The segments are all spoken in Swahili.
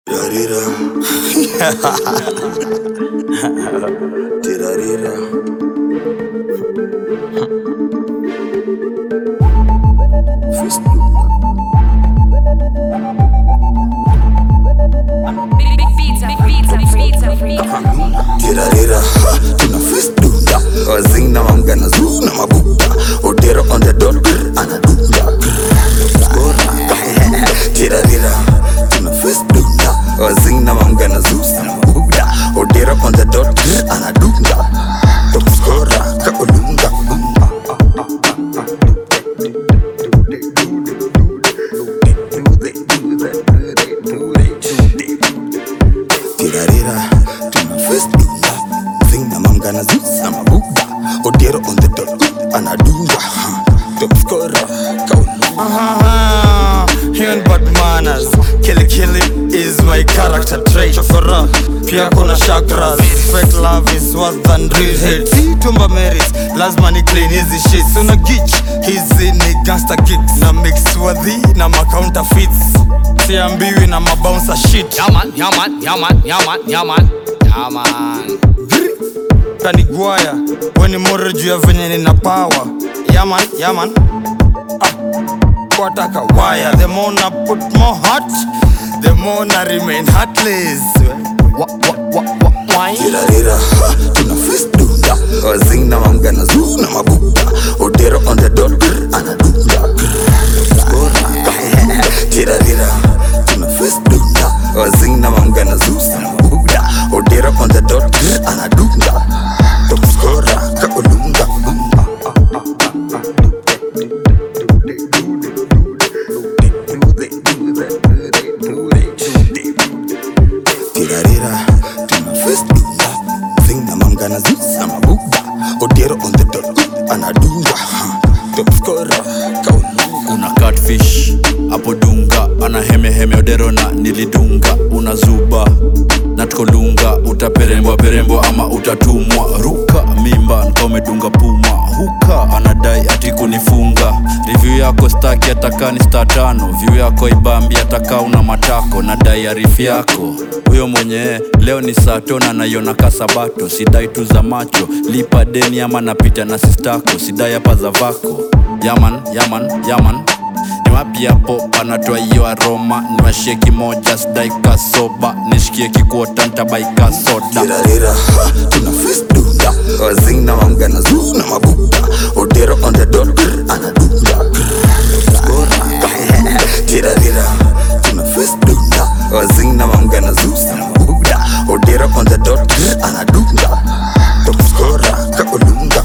Tirarira. Tirarira. Fist Tirarira. Ha, Tuna fist dunda. Wazina mamgana zuna mabuda. Odero on the dot. grr, Anadunda. Skora. Tirarira. Tuna fist dunda. Wazina mamgana zuna mabuda. Odero on the dot. grr, Anadunda. Top skora. Kaolunga. Tirarira, tuna fest dunda Zingna mamgana zusa mabuda Odero on the dot, anadunga Top scorer, kaulunga Aha, hiyo bad manners Kili kili is my character trait Chokora, pia kuna chakras Fake love is worse than real hate Si tumba merit, lazima ni clean hizi shits Una gitch, hizi ni gangster kicks Na mix wadhi na ma counterfeits Siambiwi na mabouncer shit Yaman, yaman, yaman, yaman, yaman, yaman. kanigwaya weni more juu ya venye nina power yaman yaman ah, wataka waya the more na put more heart the more na remain heartless Wa, wa, wa, wa, wine. Tirarira, ha, tuna fest dunda Wazingna mamgana zuna mabuda Odero on the dot, grr, anadunga Skora. Tirarira, tuna fest dunda Wazingna mamgana zuna mabuda Odero on the dot, grr, anadunga Top scorer, kaolunga Tirarira, tuna fest dunda Zingna mamgana zusa mabuda Odero on the dot, anadunga Top scorer, kaolunga una catfish hapo dunga ana hemeheme odero na nilidunga una zuba na tukolunga utaperembwa perembwa ama utatumwa ruka mimba nka umedunga puma huka anadai ati kunifunga review yako staki ataka ni sta tano view yako ibambi ataka una matako na dai arifi yako huyo mwenye leo ni sato na naiona kasabato sidai tu za macho lipa deni ama napita na sistako sidai hapa za vako yaman yaman yaman ni wapi hapo panatoa hiyo aroma niwashie kimoja sidai kasoba nishikie kikuota ntabaika soda Tirarira, ha, tuna fest dunda Wazingna mamgana zuna mabuda Odero on the dot, grr, anadunga Skora. Tirarira, tuna fest dunda Wazingna mamgana zuna mabuda Odero on the dot, grr, anadunga Top scorer, kaolunga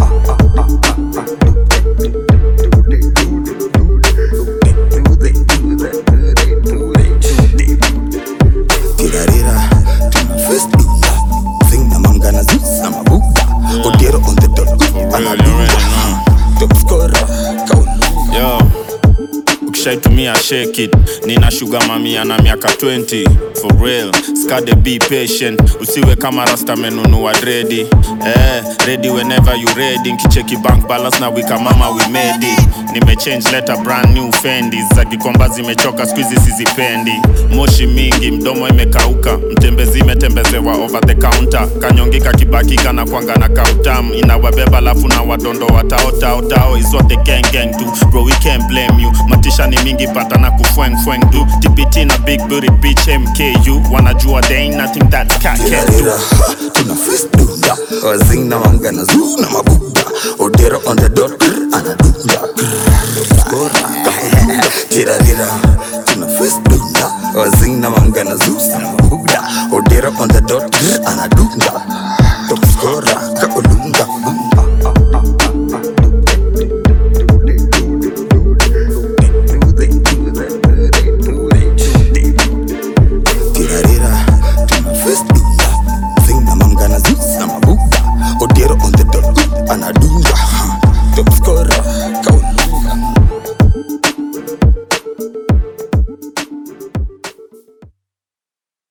Tirarira, tuna fest dunda Zingna mamgana zusa mabuda Odero on the dot, anadunga Top scorer, kaolunga Yo. ukishaitumia shake it nina shuga mamia na miaka 20 for real skade be patient usiwe kama rasta menunua dredi eh, ready whenever you ready nkicheki bank balance na wika mama we made it nimechange letter brand new fendi za kikomba zimechoka skuizi sizipendi moshi mingi mdomo imekauka mtembezi imetembezewa over the counter kanyongika kibakika na kwanga na kautam inawabeba lafu na wadondo wataotaotao is what the gang gang do bro we can't blame you matisha ni mingi pata na kufweng fweng do tpt na big booty bitch mku wanajua there ain't nothing that cat can do Tirarira, ha, tuna fest dunda Wazingna mamgana zuna mabuda Odero on the dot, grr, anadunga Skora. Tirarira, tuna fest dunda Wazingna mamgana zuna mabuda Odero on the dot, grr, anadunga